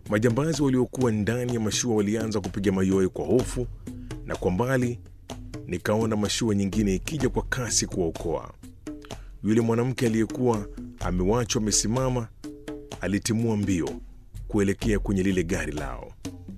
Majambazi waliokuwa ndani ya mashua walianza kupiga mayowe kwa hofu, na kwa mbali nikaona mashua nyingine ikija kwa kasi kuwaokoa. Yule mwanamke aliyekuwa amewachwa amesimama alitimua mbio kuelekea kwenye lile gari lao,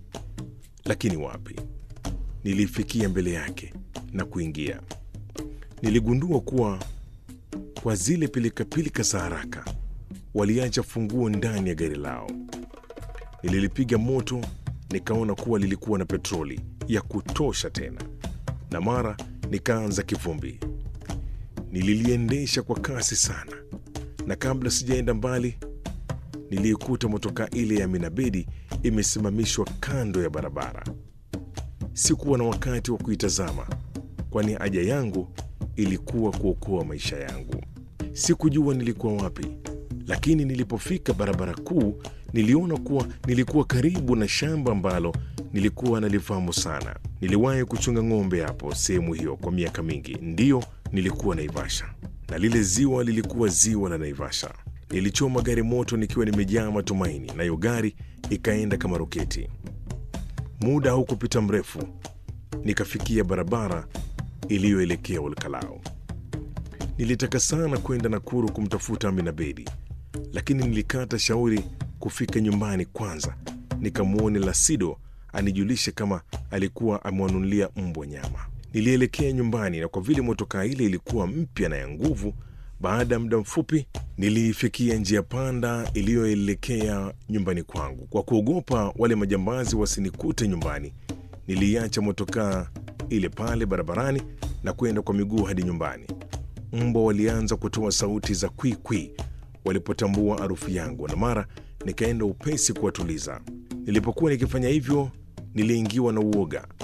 lakini wapi! Nilifikia mbele yake na kuingia. Niligundua kuwa kwa zile pilikapilika za haraka waliacha funguo ndani ya gari lao. Nililipiga moto, nikaona kuwa lilikuwa na petroli ya kutosha tena, na mara nikaanza kivumbi. Nililiendesha kwa kasi sana, na kabla sijaenda mbali, niliikuta motokaa ile ya Minabedi imesimamishwa kando ya barabara. Sikuwa na wakati wa kuitazama, kwani haja yangu ilikuwa kuokoa maisha yangu. Sikujua nilikuwa wapi, lakini nilipofika barabara kuu niliona kuwa nilikuwa karibu na shamba ambalo nilikuwa nalifahamu sana. Niliwahi kuchunga ng'ombe hapo sehemu hiyo kwa miaka mingi. Ndiyo, nilikuwa Naivasha na lile ziwa lilikuwa ziwa la Naivasha. Nilichoma gari moto nikiwa nimejaa matumaini, nayo gari ikaenda kama roketi. Muda haukupita mrefu, nikafikia barabara iliyoelekea Olkalao. Nilitaka sana kwenda Nakuru kumtafuta Amina Bedi, lakini nilikata shauri kufika nyumbani kwanza nikamwone Lasido anijulishe kama alikuwa amewanunulia mbwa nyama. Nilielekea nyumbani, na kwa vile motokaa ile ilikuwa mpya na ya nguvu, baada ya muda mfupi niliifikia njia panda iliyoelekea nyumbani kwangu. Kwa kuogopa wale majambazi wasinikute nyumbani, niliiacha motokaa ile pale barabarani na kwenda kwa miguu hadi nyumbani. Mbwa walianza kutoa sauti za kwikwi walipotambua harufu yangu, na mara nikaenda upesi kuwatuliza. Nilipokuwa nikifanya hivyo, niliingiwa na uoga,